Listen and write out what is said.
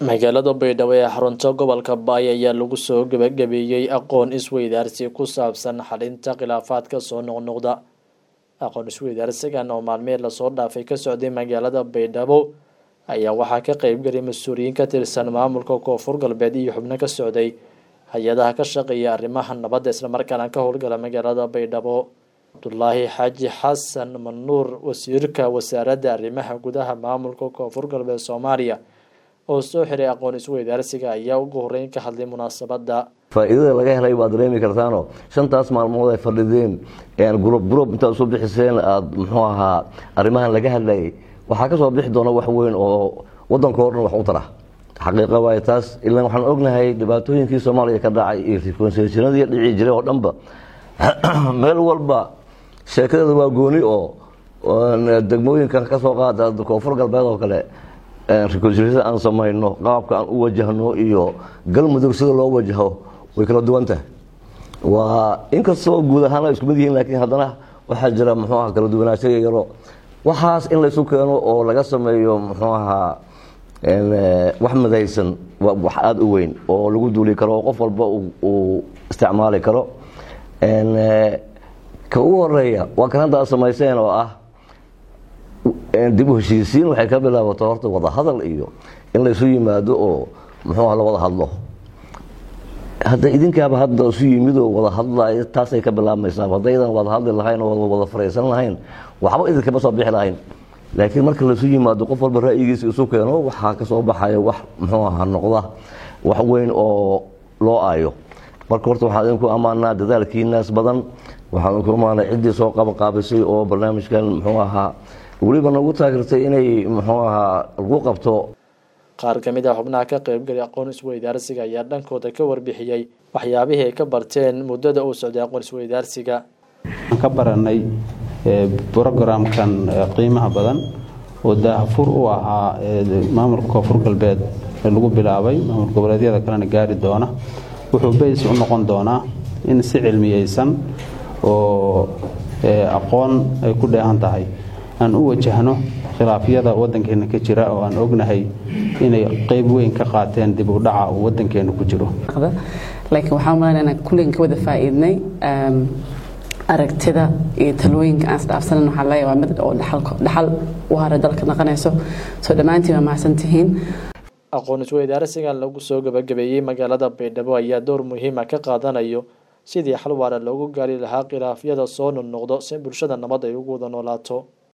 magaalada baydhabo ee xarunta gobolka baay ayaa lagu soo gebagabeeyey aqoon isweydaarsi ku saabsan xalinta khilaafaadka soo noqnoqda aqoon isweydaarsigan oo maalmihii lasoo dhaafay ka socday magaalada baydhabo ayaa waxaa ka qeybgelay mas-uuliyiin ka tirsan maamulka koonfur galbeed iyo xubno ka socday hay-adaha ka shaqeeya arrimaha nabadda islamarkaana ka howlgala magaalada baydhabo cabdulaahi xaaji xasan manuur wasiirka wasaaradda arrimaha gudaha maamulka koonfur galbeed soomaaliya oo soo xiray aqoon isweydaarsiga ayaa ugu horeyn ka hadlay munaasabadda faa'iidada laga helay baad dareemi kartaanoo shantaas maalmood ay fadhideen gurub gurub intaad isu bixiseen aada muxuu ahaa arrimahan laga hadlayay waxaa ka soo bixi doona wax weyn oo waddanka o dhan wax u tara xaqiiqa waaye taas ilaan waxaan ognahay dhibaatooyinkii soomaaliya ka dhacay iyo rikonseshinadii dhici jiray oo dhanba meel walba sheekadeeda waa gooni oo degmooyinkan ka soo qaada koonfur galbeed oo kale rikonseshinada aan samayno qaabka aan u wajahno iyo galmudug sida loo wajaho way kala duwan tahay waa inkastoo guud ahaan ay isku mid yihiin laakiin haddana waxaa jira muxuu aha kala duwanaanshaga yaro waxaas in laysu keeno oo laga sameeyo muxuu ahaa wax midaysan waa wax aada u weyn oo lagu duuli karo oo qof walba uu isticmaali karo ka ugu horeeya waa kan hadda aad samayseen oo ah dib u heshiisiin waxay ka bilaabato horta wada hadal iyo in laysu yimaado oo muxuu ah la wada hadlo hadda idinkaaba hadda isu yimid oo wada hadlay taasay ka bilaabmaysaa haddaydan wada hadli lahayn oo wada faraysan lahayn waxba idinkama soo bixi lahayn laakiin marka laysu yimaado qof walba ra'yigiisa isu keeno waxaa kasoo baxaya wax muxuu aha noqda wax weyn oo loo aayo marka horta waxaan idinku ammaanaa dadaalkiinaas badan waxaan idinku ammaanaa ciddii soo qabaqaabisay oo barnaamijkan muxuu ahaa weliba nagu taageertay inay muxuu ahaa lagu qabto qaar ka mid ah xubnaha ka qeybgalay aqoon isweydaarsiga ayaa dhankooda ka warbixiyey waxyaabihii ay ka barteen muddada uu socday aqoon isweydaarsiga waxaan ka baranay brogramkan qiimaha badan oo daahfur u ahaa maamulka koonfur galbeed lagu bilaabay maamul goboleedyada kalena gaari doona wuxuu bays u noqon doonaa in si cilmiyeysan oo aqoon ay ku dheehan tahay aan u wajahno khilaafyada wadankeena ka jira oo aan ognahay inay qeyb weyn ka qaateen dib u dhaca uu wadankeena ku jiro laakiin waxaa umalan inaan kulligan ka wada faa'iidnay aragtida iyo talooyinka aan isdhaafsanan waxaa leeyahay waa mid oo dhaxal u hara dalka naqanayso soo dhammaantiin waa mahadsantihiin aqoon isweydaarsigan lagu soo gabagabeeyey magaalada baydhabo ayaa door muhiima ka qaadanayo sidii xal waara loogu gaari lahaa khilaafyada soo noqnoqdo si bulshada nabad ay ugu wada noolaato